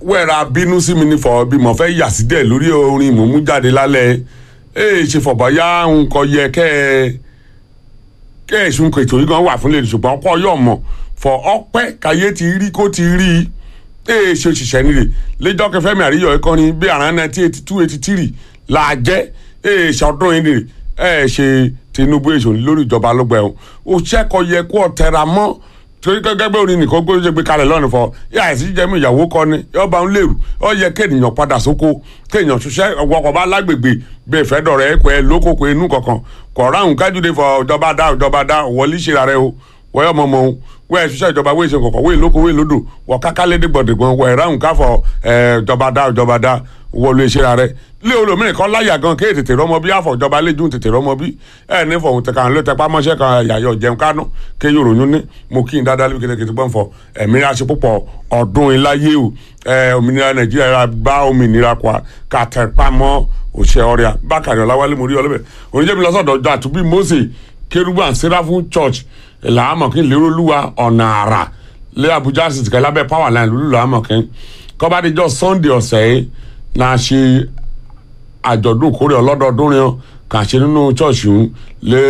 wẹ́ẹ̀ra bínú sí mi ní fọ bí mo fẹ́ yà sí dẹ̀ lórí orin mò ń mú jáde lálẹ́ ẹ ṣe fọ̀bọ̀ yá nǹkan yẹ kẹ́ ẹ kẹ́ ẹ sùn kètò yìí gan wà fún lè ṣùgbọ́n ọkọ yọ̀ mọ̀ fọ ọpẹ́ káyé ti rí kó ti rí i ẹ ṣe òṣìṣẹ́ nílé lẹ́jọ́ kẹfẹ́mi àríyọ̀ ẹ̀kọ́ni bí àrùn nineteen eighty two eighty three là jẹ́ ẹ ṣọdún yìí nìyí ẹ ṣe Tinubu èso lórí ìjọba lọ́gbà ẹ̀hún òṣìṣẹ́kọ̀ yẹ kó ọ̀tẹ̀ra mọ́ torí gẹ́gẹ́ bí orin nìkan gbé ṣe gbé kalẹ̀ lọ́nà fọ yà àìsí jẹ́mu ìyàwó kọ́ ni ọba ń lérò ọ yẹ kéèyàn padà sóko kéèyàn ṣiṣẹ́ ọkọ̀ bá lágbègbè bẹ́ẹ̀ fẹ́ dọ̀rẹ́ ẹ̀kọ́ ẹ̀ lókòkò inú kankan kọ̀ ráhùn kájúde fọ ìjọba dá ìjọba dá wọlé ṣera rẹ o wọ́yọ̀ mọ̀ mọ̀ o wọ́n ẹ̀ ṣiṣẹ́ ìjọba wọ́n ṣe kọ̀kọ̀ wọ́n lóko wọ́n lódò wọ́n kákálẹ́dẹ́ gbọ̀dẹ̀gbọ̀n wọ́n ẹ̀ ráhùn káfọ̀ ìjọba dá ìjọba dá wọlé ṣera rẹ lé olómìnir kan láyà gan kéè tètè rọmọ bí àfọ̀jọba lẹ́jọ́ tètè rọmọ bí ẹ ní fọ̀hún tẹ̀ka ló tẹpá mọ́ṣẹ́ kan yàyọ̀ jẹun kánú ké yòrò yún ní mo kí n dáadáa lébi kékeré gbọ́n fọ ẹ̀mí aṣọ púpọ̀ ọdún iláyé o ẹ òmìnira nàìjíríà bá òmìnira kwa ká tẹpá mọ́ òṣè ọ̀rẹ́à bákàrẹ̀ ọ̀làwálé mo rí ọlọ́bẹ̀ oníjẹ́mi lọ́sọ̀dọ̀ ọjọ́ àtúbí Mósè kérúbù and seraphim church làámọ̀kín lérólúwa ọ̀nà àrà lé Àbújá sì tìkẹ́ lábẹ́ power line lulú làámọ̀kín kọ́bádéjọ́ Sunday ọ̀sẹ̀ yìí náà ṣe àjọ̀dún ìkórè ọlọ́dọọdún rẹ̀ kà ṣe nínú ṣọ́ọ̀ṣì ń lé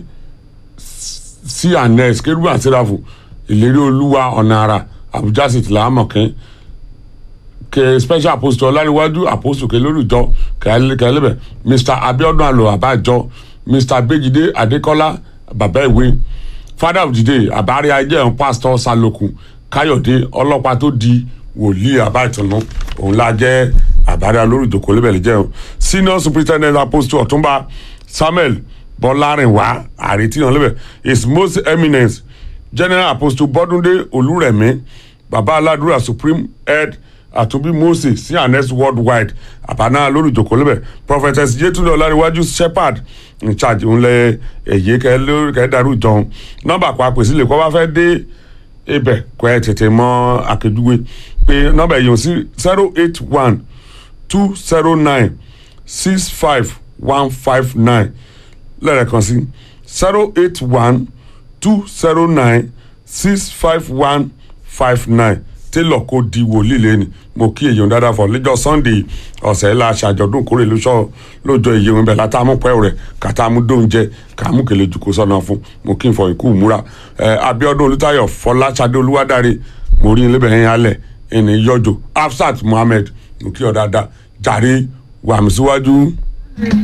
cns kérúbù and seraphim ìlérí olúwa ọ̀nà àrà Àbújá sì tìlà àmọ̀kín ke special apostle ọláríwájú apostle ke lórí ìjọ kẹlẹbẹ mr abiodun alo abájọ mr bejide adekola bàbá ìwé father of the day àbárí ajé ẹ̀hún pastor salokun káyọ̀dé ọlọ́pàá tó di wòlíì àbáìtùnú òun la jẹ́ àbárí alórí ìjòkó lébẹ̀lẹ̀ jẹ́ ẹ̀hún senior superintendent apostle ọ̀túnba samuel bọ́lárìnwá àrètíyàn lébẹ̀ his most eminent general apostle bọ́dúndé olúrẹ̀mí bàbá aládùúrà supreme head àtúnbí moses sí anes worldwide àbáná lórí ìjòkó lébẹ̀ prophetess yetunde ọláríwájú shepherd in charge ńlẹ èyí kẹ lórí kẹ dàrú ìjọun nọ́mbà kó apèsè lè kó bá fẹ́ dé ibẹ̀ kó ẹ tètè mọ àkejúwe pé nọ́mbà èyí ò sí zero eight one two zero nine six five one five nine lẹ́ẹ̀kan sí zero eight one two zero nine six five one five nine télọ̀ kó di wòlíì lẹ́ni mo kí èyàn dáadáa fọ lẹ́jọ́ sunday ọ̀sẹ̀ la ṣàjọ̀dún kórè lóṣọ́ lójọ́ èyí òun bẹ̀ látàmú pẹ́ rẹ̀ kàtàmú dóúnjẹ kàmú kèlè jù kó sọ́nà fún mo kí n fọ ikú múra ẹ abiodun olùtayọ fọláṣadé olúwadáre mo rí ilé bẹ̀rẹ̀ yẹn alẹ̀ ẹni yọjọ afsat muhammed mo kí ọ dáadáa jàre wàmísíwájú.